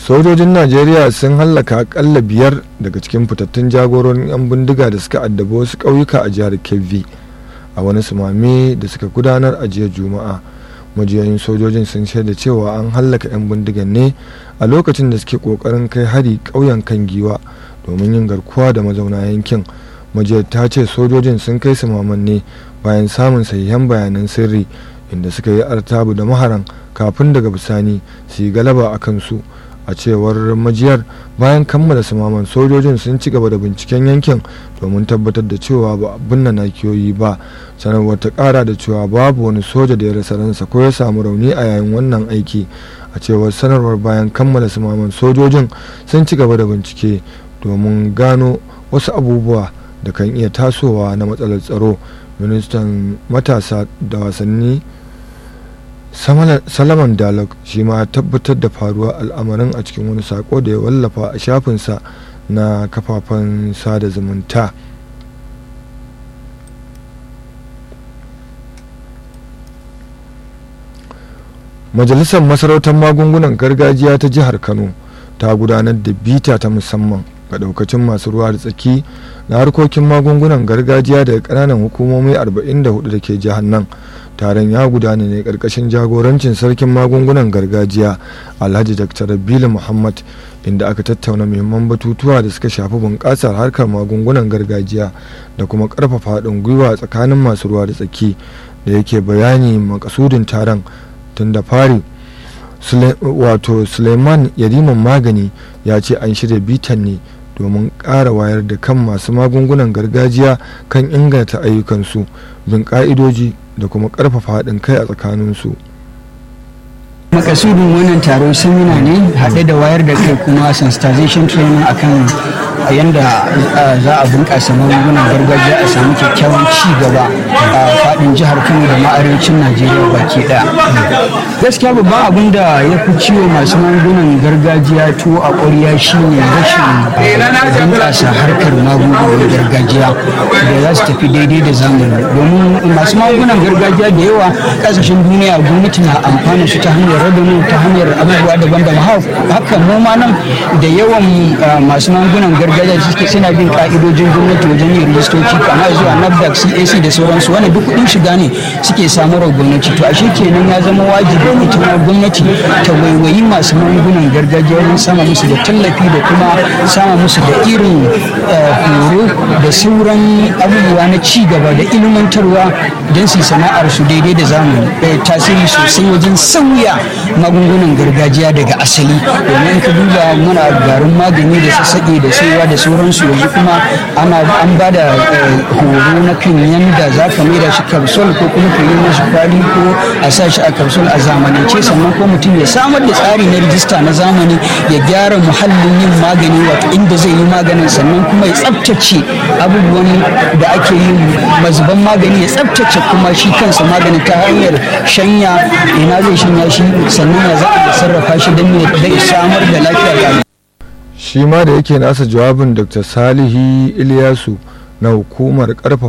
sojojin najeriya sun hallaka akalla biyar daga cikin fitattun jagororin 'yan bindiga da suka addaba wasu ƙauyuka a jihar kebbi a wani sumame da suka gudanar a jiya juma'a majiyoyin sojojin sun shaida cewa an hallaka 'yan bindigan ne a lokacin da suke kokarin kai hari ƙauyen kan giwa domin yin garkuwa da mazauna yankin majiyar ta ce sojojin sun kai sumaman ne bayan samun sahihan bayanan sirri inda suka yi artabu da maharan kafin daga bisani su yi galaba a kansu a cewar majiyar bayan kammala sumaman sojojin sun ci gaba da binciken yankin domin tabbatar da cewa ba abin na nakiyoyi ba sanarwar ta kara da cewa babu wani soja da ya rasa ransa ko ya samu rauni a yayin wannan aiki a cewar sanarwar bayan kammala sumaman sojojin sun ci gaba da bincike domin gano wasu abubuwa da kan iya tasowa na matsalar tsaro ministan matasa da wasanni salaman dalok shi ma tabbatar da faruwar al'amarin a cikin wani sako da ya wallafa a shafinsa na kafafen sada zumunta majalisar masarautar magungunan gargajiya ta jihar kano ta gudanar da bita ta musamman ga daukacin masu ruwa da tsaki na harkokin magungunan gargajiya daga kananan hukumomi 44 da ke jihar nan taron ya gudana ne karkashin jagorancin sarkin magungunan gargajiya alhaji dr rabilu muhammad inda aka tattauna muhimman batutuwa da suka shafi bunƙasar harkar magungunan gargajiya da kuma ƙarfafa haɗin gwiwa tsakanin masu ruwa da tsaki da yake bayani makasudin taron tun da fari wato suleiman yariman magani ya ce an shirya bitan ne domin ƙara wayar da kan masu magungunan gargajiya kan inganta ayyukansu bin ƙa'idoji da kuma ƙarfafa haɗin kai a tsakaninsu. makasudin wannan taron samina ne haɗe da wayar da kai kuma sensitization training akan yadda za a bunƙasa magungunan gargajiya a samu kyakkyawan ci gaba a faɗin jihar kano da ma arewacin najeriya baki ɗaya gaskiya babban abin da ya fi ciwo masu magungunan gargajiya tuwo a ƙwarya shine rashin bunƙasa harkar magungunan gargajiya da za su tafi daidai da zamani domin masu magungunan gargajiya da yawa ƙasashen duniya gwamnati na amfana su ta hanyar revenue ta hanyar abubuwa daban-daban haka mu ma nan da yawan masu magungunan gargajiya suke suna bin ka'idojin gwamnati wajen yin rijistoci kama zuwa nafdac cac da sauransu wani duk kuɗin shiga ne suke samarwa gwamnati to ashe kenan ya zama wajibi ita ma gwamnati ta waiwayi masu magungunan gargajiya wajen sama musu da tallafi da kuma sama musu da irin horo da sauran abubuwa na ci gaba da ilmantarwa don su sana'ar su daidai da zamani tasiri sosai wajen sauya magungunan gargajiya daga asali domin ka duba muna garin magani da sassaƙe da saiwa da sauransu yanzu kuma ana an ba da horo na kan yanda za ka maida shi kapsul ko kuma ka yi mashi kwali ko a sa shi a kapsul a zamanance sannan ko mutum ya samar da tsari na rijista na zamani ya gyara muhallin yin magani wato inda zai yi maganin sannan kuma ya tsabtace abubuwan da ake yin mazuban magani ya tsabtace kuma shi kansa magani ta hanyar shanya ina zai shanya shi sannan ya za a sarrafa shi don ya samar da lafiya ga shi ma da yake nasa jawabin dr salihi iliyasu na hukumar karfafa